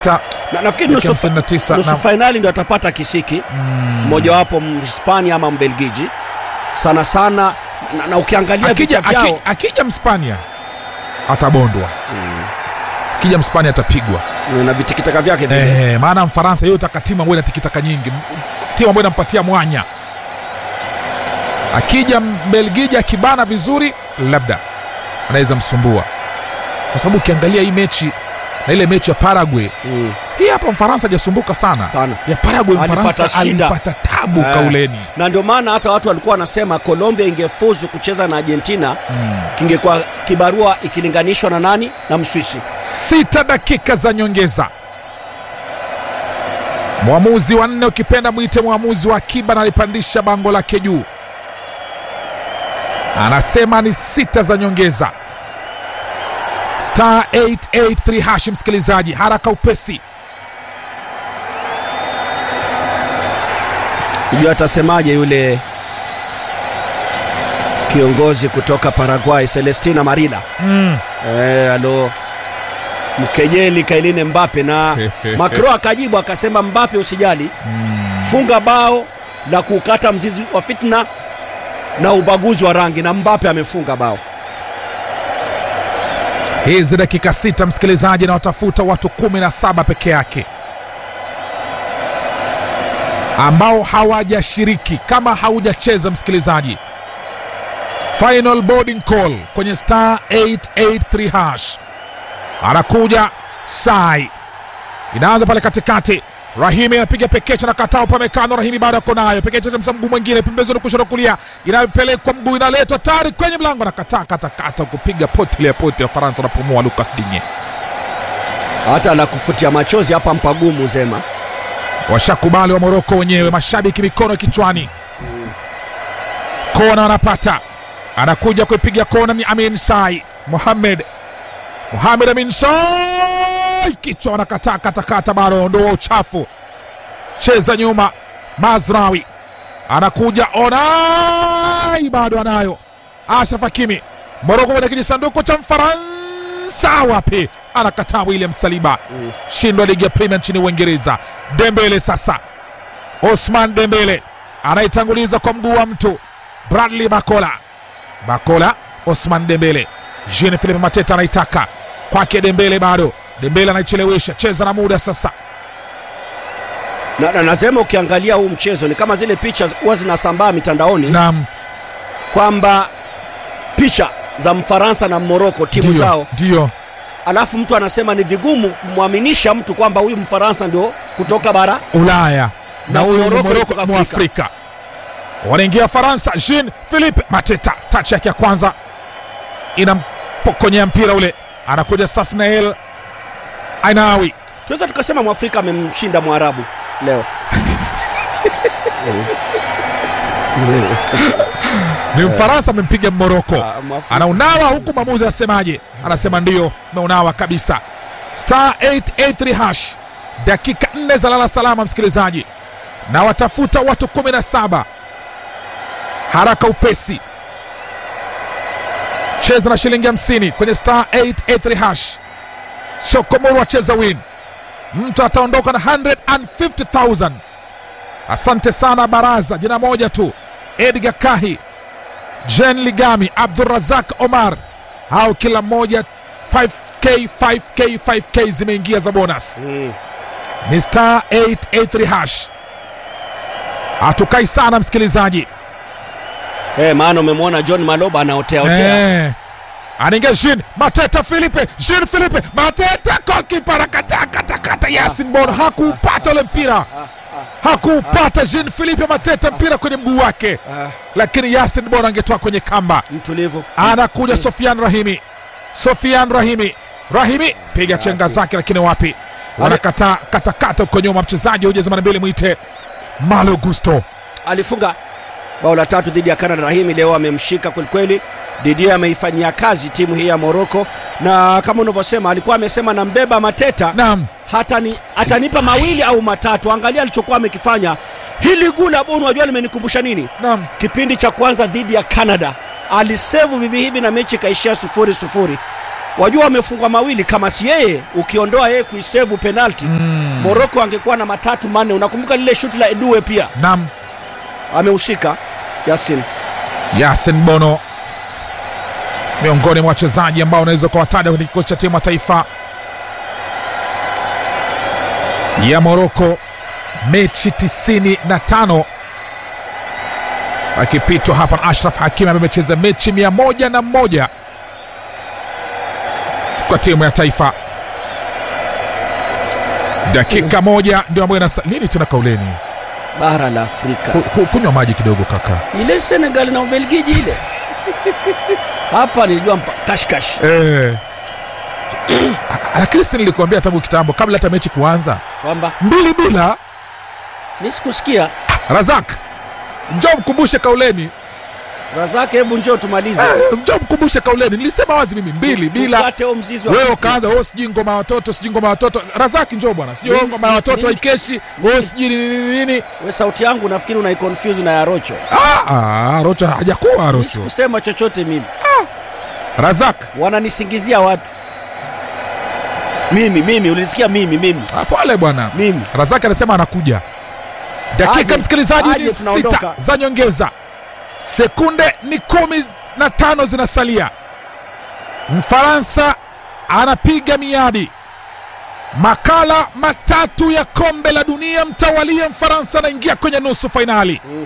na, nafikiri nusu, fa- 59 nusu na- fainali ndio atapata kisiki mmojawapo Mhispania ama Mbelgiji sana sana na, na ukiangalia akija, vita vyao aki, akija Mspania atabondwa, akija Mspania atapigwa. na vitikitaka vyake vile Eh, maana Mfaransa yeye utaka timu ambayo ina tikitaka nyingi, M- timu ambayo inampatia mwanya. Akija Mbelgiji akibana vizuri, labda anaweza msumbua, kwa sababu ukiangalia hii mechi na ile mechi ya Paraguay Mm. hii hapa Mfaransa hajasumbuka sana. Sana. ya Paraguay Alipata Mfaransa shida. alipata tabu Eh, kauleni. na ndio maana hata watu walikuwa wanasema Colombia ingefuzu kucheza na Argentina kingekuwa kibarua ikilinganishwa na nani na Mswisi. Sita dakika za nyongeza, mwamuzi wa nne ukipenda mwite mwamuzi wa akiba, na alipandisha bango lake juu, anasema ni sita za nyongeza. Star 883 hash, msikilizaji, haraka upesi. Sijui atasemaje yule kiongozi kutoka Paraguay Celestina Marila Mm. eh, alo mkejeli Kailine Mbappe na Macron akajibu akasema, Mbappe usijali, funga bao la kukata mzizi wa fitna na ubaguzi wa rangi, na Mbappe amefunga bao. Hizi dakika sita, msikilizaji, na watafuta watu kumi na saba peke yake ambao hawajashiriki. Kama haujacheza msikilizaji, final boarding call kwenye star 883 hash, anakuja sai, inaanza pale katikati. Rahimi anapiga pekecha na katao pamekano. Rahimi bado ako nayo pekecha, msa mguu mwingine pembezoni kushoto kulia, inapelekwa mguu, inaletwa tayari kwenye mlango na kataa katakata, kupiga poti ya poti ya Faransa. Anapumua Lucas Digne, Hata la kufutia machozi hapa mpagumu Zema. washakubali wa Moroko wenyewe, mashabiki mikono kichwani. Kona wanapata, anakuja kuipiga kona ni Amin Sai Mohamed Mohamed Amin Sai, kichwa wanakataa katakata, bado ondoa uchafu, cheza nyuma. Mazrawi anakuja Onai, bado anayo. Ashraf Hakimi Moroko kwenye kijisanduku cha Mfaransa, wapi? Anakataa William Saliba, shindwa ligi ya Premier nchini Uingereza. Dembele sasa, Osman Dembele anaitanguliza kwa mguu wa mtu Bradley Bakola, Bakola, Osman Dembele, Jean Philippe Mateta anaitaka kwake Dembele, bado Dembele anaichelewesha, cheza na muda sasa. Na, na nasema ukiangalia huu mchezo ni kama zile picha huwa zinasambaa mitandaoni Naam, kwamba picha za Mfaransa na Moroko timu ndio zao, ndio alafu mtu anasema ni vigumu kumwaminisha mtu kwamba huyu Mfaransa ndio kutoka bara Ulaya na Na huyu ni Morocco Moroko kutoka Mwafrika. Wanaingia Faransa, Jean Philippe Mateta, tachi yake ya kwanza inampokonyea mpira ule, anakuja Sasnael Ainawi tunaweza tukasema Mwafrika amemshinda Mwarabu leo. ni Mfaransa amempiga Moroko, Ah, Mwafrika. anaunawa huku mwamuzi asemaje? Anasema ndio, meunawa kabisa. Star 883 hash, dakika nne za lala salama, msikilizaji, na watafuta watu 17 haraka upesi. Cheza na shilingi 50 kwenye star 883 hash. Sokomoro acheza win, mtu ataondoka na 150,000. Asante sana Baraza, jina moja tu, Edgar Kahi, Jen Ligami, Abdurazak Omar, hao kila mmoja 5k 5k 5k zimeingia za bonus. Ni star 883 hash. Hatukai sana msikilizaji. Eh, maana umemwona John Maloba anaotea otea. Eh. Anaingia Jean Mateta Philippe, Jean Philippe Mateta, goalkeeper anakataa kata kata. Yasin Bono hakupata ule mpira, hakupata Jean Philippe Mateta mpira kwenye mguu wake, lakini Yasin Bono angetoa kwenye kamba. Mtulivu. Anakuja Sofian Rahimi, Sofian Rahimi, Rahimi piga chenga zake, lakini wapi, wanakataa katakata huko nyuma. Mchezaji huja zamani mbili, mwite Malo Gusto. alifunga bao la tatu dhidi ya Canada. Rahimi leo amemshika kwelikweli. Didier ameifanyia kazi timu hii ya Moroko, na kama unavyosema alikuwa amesema nambeba Mateta Naam, hata ni, atanipa mawili au matatu. Angalia alichokuwa amekifanya. Hili gula Bono, unajua limenikumbusha nini? naam, Kipindi cha kwanza dhidi ya Canada alisevu vivi hivi na mechi ikaishia sufuri sufuri. wajua wamefungwa mawili kama si yeye ukiondoa yeye kuisevu penalti mm. moroko angekuwa na matatu manne unakumbuka lile shuti la edue pia nam amehusika yasin yasin bono miongoni mwa wachezaji ambao unaweza ukawataja kwenye kikosi cha timu ya taifa ya moroko mechi 95 akipitwa hapa na ashraf hakim ambaye amecheza mechi mia moja na moja kwa timu ya taifa dakika moja ndio ambayo inasa nini tena kauleni bara la afrika Ku- ku- kunywa maji kidogo kaka ile senegal na ubelgiji ile hapa nilijua mpa- kashkash Eh. Ah, lakini si nilikuambia tangu kitambo kabla hata mechi kuanza kwamba mbili bila mi sikusikia razak njo mkumbushe kauleni razake hebu njoo tumalize eh, njo mkumbushe kauleni nilisema wazi mimi mbili bila Tukate huo mzizi wa wewe kitu. ukaanza oh, sijui ngoma ya watoto sijui ngoma ya watoto razaki njo bwana sijui oh, ngoma ya watoto Mimi- haikeshi oh, sijui nini nini nini we sauti yangu nafikiri unaiconfuse na ya rocho ah, ah, rocho hajakuwa mi rocho sikusema chochote mimi razak wananisingizia watu mimi mimi ulisikia mimi mimi ah, pole bwana mimi razaki anasema anakuja dakika Aje, msikilizaji aje, ni sita tunaondoka. za nyongeza sekunde ni kumi na tano zinasalia mfaransa anapiga miadi makala matatu ya kombe la dunia mtawalia mfaransa anaingia kwenye nusu fainali Mm.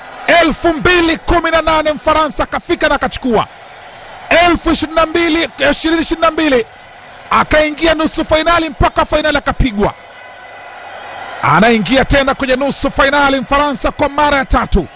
2018 mfaransa akafika na akachukua 2022 2022 akaingia nusu fainali mpaka fainali akapigwa anaingia tena kwenye nusu fainali mfaransa kwa mara ya tatu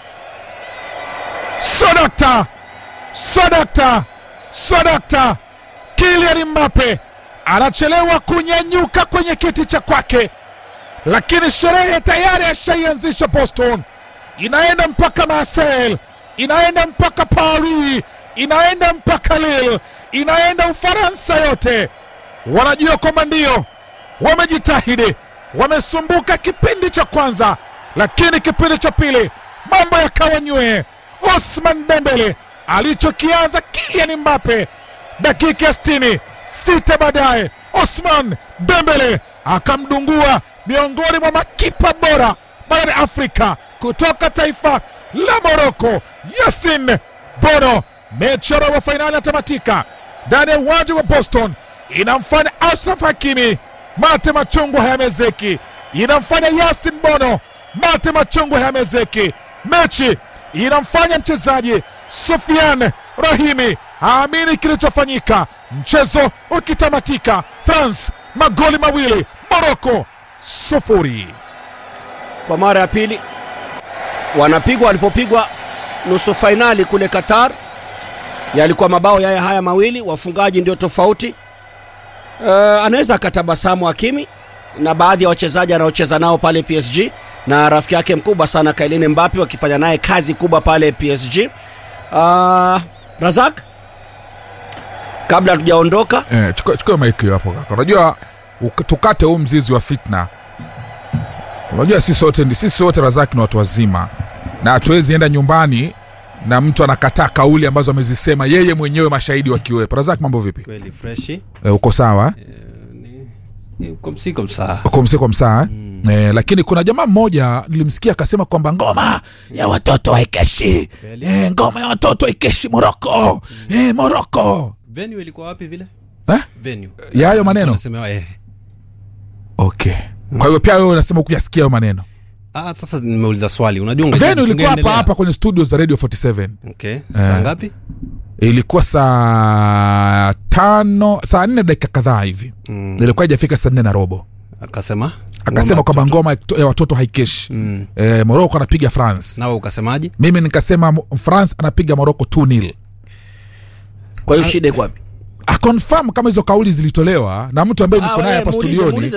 sodakta sodakta sodakta kilian mbape anachelewa kunyanyuka kwenye kiti cha kwake lakini sherehe tayari ashaianzisha boston inaenda mpaka marseille inaenda mpaka paris inaenda mpaka lille inaenda ufaransa yote wanajua kwamba ndio wamejitahidi wamesumbuka kipindi cha kwanza lakini kipindi cha pili mambo yakawa nywee osman dembele alichokianza kilian mbape dakika ya 60 sita baadaye osman dembele akamdungua miongoni mwa makipa bora barani afrika kutoka taifa la moroko yasin bono mechi ya robo fainali atamatika ndani ya uwanja wa boston inamfanya ashraf hakimi mate machungwa hayamezeki inamfanya yasin bono mate machungwa hayamezeki mechi inamfanya mchezaji sufian rahimi haamini kilichofanyika mchezo ukitamatika france magoli mawili moroko sufuri kwa mara ya pili wanapigwa walivyopigwa nusu fainali kule qatar yalikuwa mabao yaya haya mawili wafungaji ndio tofauti uh, anaweza akatabasamu hakimi na baadhi ya wachezaji anaocheza nao pale psg na rafiki yake mkubwa sana kailini mbapi wakifanya naye kazi kubwa pale psg uh, razak kabla hatujaondoka eh, chukua, chukua maiki hiyo hapo kaka unajua uk- tukate huu mzizi wa fitna unajua sisi wote ndi- sisi wote razaki ni watu wazima na hatuwezi enda nyumbani na mtu anakataa kauli ambazo amezisema yeye mwenyewe mashahidi wakiwepo razaki mambo vipi kweli freshi eh, uko sawa eh? komsiko msaa uko msiko msaa eh? mm. eh, lakini kuna jamaa mmoja nilimsikia akasema kwamba ngoma ya watoto haikeshi Kweli? eh, ngoma ya watoto haikeshi moroko eh, moroko venue ilikuwa wapi vile eh? venue ya hayo maneno Wanasemewa, eh. okay kwa hivyo pia wewe unasema kuyasikia hayo maneno ah, sasa nimeuliza swali unajua unge- venu ilikuwa hapa tungeendelea. hapa kwenye studio za radio 47 okay saa ngapi ilikuwa saa tano saa nne dakika kadhaa hivi Mm. ilikuwa ijafika saa nne na robo akasema akasema Ngoma kwamba ngoma ya watoto haikeshi Mm. eh, moroko anapiga france nawe ukasemaje mimi nikasema Mo- france anapiga moroko 2 nil kwa hiyo shida iko wapi akonfam kama hizo kauli zilitolewa na mtu ambaye niko naye hapa studioni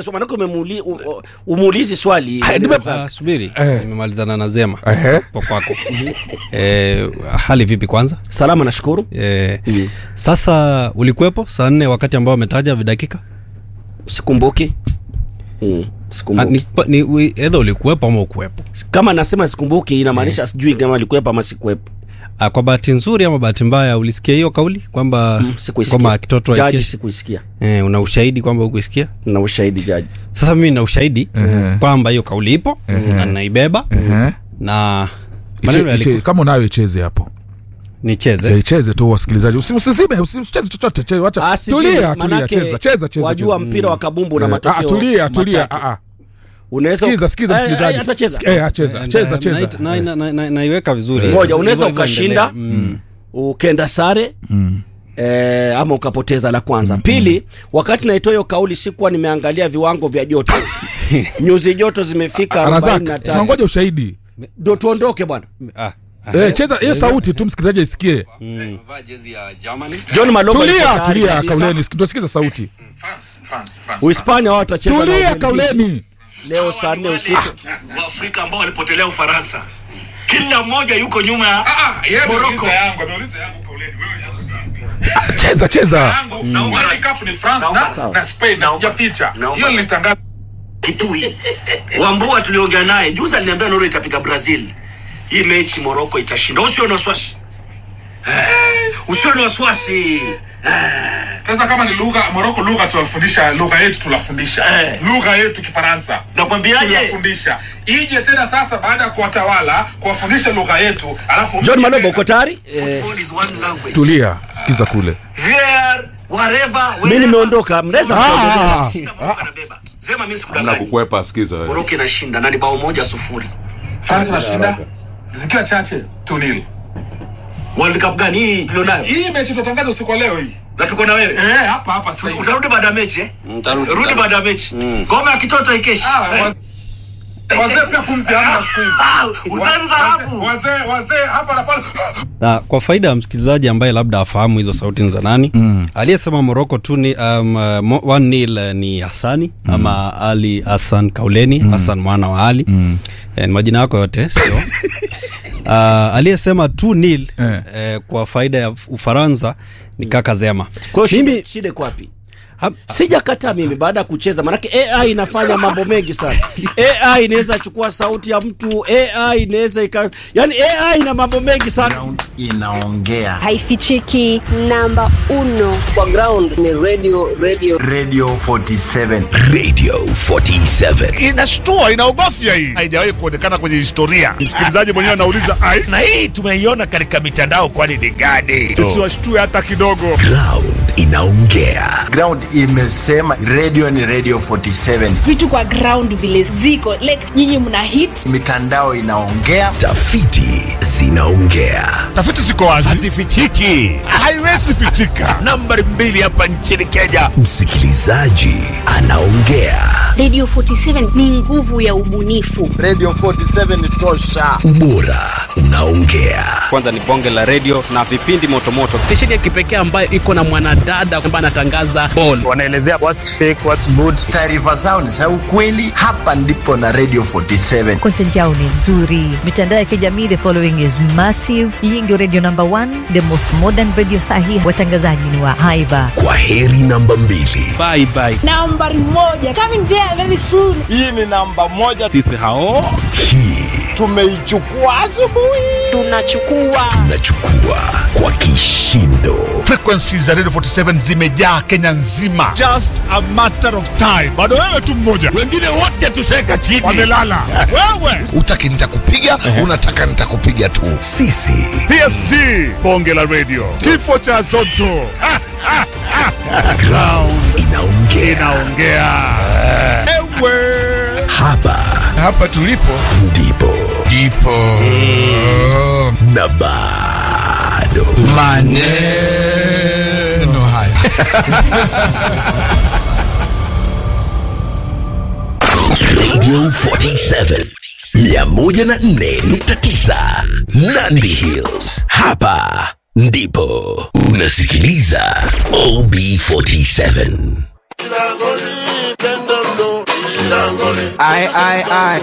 umuulizi swali Hai, Yaani nime- Razak. Ah, subiri Eh. nimemalizana na zema Ehe. po kwako eh, hali vipi kwanza salama nashukuru eh, sasa ulikuwepo saa nne wakati ambao ametaja vidakika sikumbuki mm. Ah, sikumbuki ni, pa- ni, ui- edha ulikuwepo ama ukuwepo kama nasema sikumbuki inamaanisha sijui kama alikuwepo ama sikuwepo Ah, kwa bahati nzuri ama bahati mbaya ulisikia hiyo kauli kwamba Mm, sikuisikia. kwamba kitoto jaji haikeshi? sikuisikia eh, una ushahidi kwamba hukuisikia na ushahidi jaji sasa mimi na ushahidi Ehe. kwamba hiyo kauli ipo na naibeba Ehe. na Iche- maneno iche- yalikuwa kama unayo icheze hapo nicheze Eh, icheze tu wasikilizaji Usi- usizime usi- usicheze chochote che- wacha Ah, sisi, tulia tulia manake cheza cheza cheza wajua cheza. mpira wa kabumbu na Eh, matokeo ah, tulia tulia matatu. ah, ah. unaweza sikiza sikiza Eh, eh, msikilizaji atacheza Eh, acheza cheza cheza Na- na- na- na- naiweka vizuri Ngoja, unaweza Hivyo- hivyo ukashinda endelea. Mm. ukenda sare eh, ama ukapoteza la kwanza pili wakati naitoa hiyo kauli sikuwa nimeangalia viwango vya joto nyuzi joto zimefika Razak 45 tunangoja ushahidi ndo tuondoke bwana Ah, Eh, cheza hiyo sauti tu msikilizaji aisikie john malongo yuko tulia tayari tulia kabisa. kauleni tunasikiza sauti uhispania wao watacheza na tulia Ubelgiji kauleni leo saa nne usiku waafrika ambao walipotelea ufaransa kila mmoja yuko nyuma ya moroko cheza cheza kitui wambua tuliongea naye juzi aliniambia noro itapiga brazil hii mechi moroko itashinda usio na wasiwasi Eh, usio na wasiwasi sasa kama ni lugha moroko lugha tunafundisha lugha yetu tunafundisha Eh. lugha yetu kifaransa nakwambiaje tunafundisha ije tena sasa baada ya kuwatawala kuwafundisha lugha yetu alafu john mje malobo tena. uko tayari eh, Football is one language. tulia sikiza kule Where, wherever, mi wherever. nimeondoka mnaweza Ah. Shika Morocco anabeba. Zema mimi Hamna sikudanganyi. kukwepa, sikiza wewe. Morocco inashinda na ni bao moja sufuri. Faransa inashinda zikiwa chache tunil World Cup gani hii tulionayo? hii mechi tutatangaza usiku wa leo hii Na tuko na wewe. eh hapa hapa sasa hivi. Utarudi baada ya mechi eh? Rudi baada ya mechi. Ngoma ya kitoto ikeshi. Ah, Eh? waz- wazee pia pumzi hamna siku hizi Ah, Wa- uzani dhahabu. wazee wazee hapa na pale na kwa faida ya msikilizaji ambaye labda afahamu hizo sauti ni za nani mm. aliyesema moroko tu ni um, uh, mo- one nil uh, ni hasani mm. ama ali hassan kauleni mm. hassan mwana wa ali mm. eh, ni majina yako yote sio uh, aliyesema tu nil Eh. eh, kwa faida ya ufaransa ni kaka zema kwa hiyo mimi shida- shida iko wapi ha, sijakataa mimi baada ya kucheza manake ai inafanya mambo mengi sana ai inaweza chukua sauti ya mtu ai inaweza ika yani ai ina mambo mengi sana inaongea haifichiki namba uno kwa ground ni radio radio radio 47 Radio 47. inashtua inaogofya hii haijawahi kuonekana kwenye historia msikilizaji mwenyewe anauliza ai Na hii tumeiona katika mitandao kwani ni gani? tusiwashtue hata kidogo Ground inaongea. ground imesema radio ni radio 47 vitu kwa ground vile ziko like nyinyi mna hit mitandao inaongea Tafiti zinaongea. tafiti ziko wazi Hazifichiki. haiwezi pitika Nambari mbili hapa nchini Kenya. Msikilizaji anaongea. radio 47 ni nguvu ya ubunifu radio 47 ni tosha Ubora unaongea. kwanza ni bonge la redio na vipindi motomoto stesheni ya kipekee ambayo iko na mwanadada ambaye anatangaza ball wanaelezea what's fake what's good taarifa zao ni za ukweli hapa ndipo na radio 47 content yao ni nzuri mitandao ya kijamii the following is massive hii ndio radio number one the most modern radio sahi watangazaji ni wa haiba Kwa heri namba mbili. bye bye nambari moja coming there very soon hii ni namba moja sisi hao Hii tumeichukua asubuhi tunachukua tunachukua kwa kishindo. frequency za radio 47 zimejaa kenya nzima just a matter of time bado wewe tu mmoja Wengine wote tuseka chini. wamelala wewe Utaki nitakupiga, unataka nitakupiga tu. Sisi psg bonge la radio kifo cha zoto Ha, ha, ha. ground inaongea. inaongea ewe Hapa hapa tulipo ndipo ndipo na bado maneno haya Radio 47 104.9 Nandi Hills. Hapa ndipo unasikiliza OB47. ai ai ai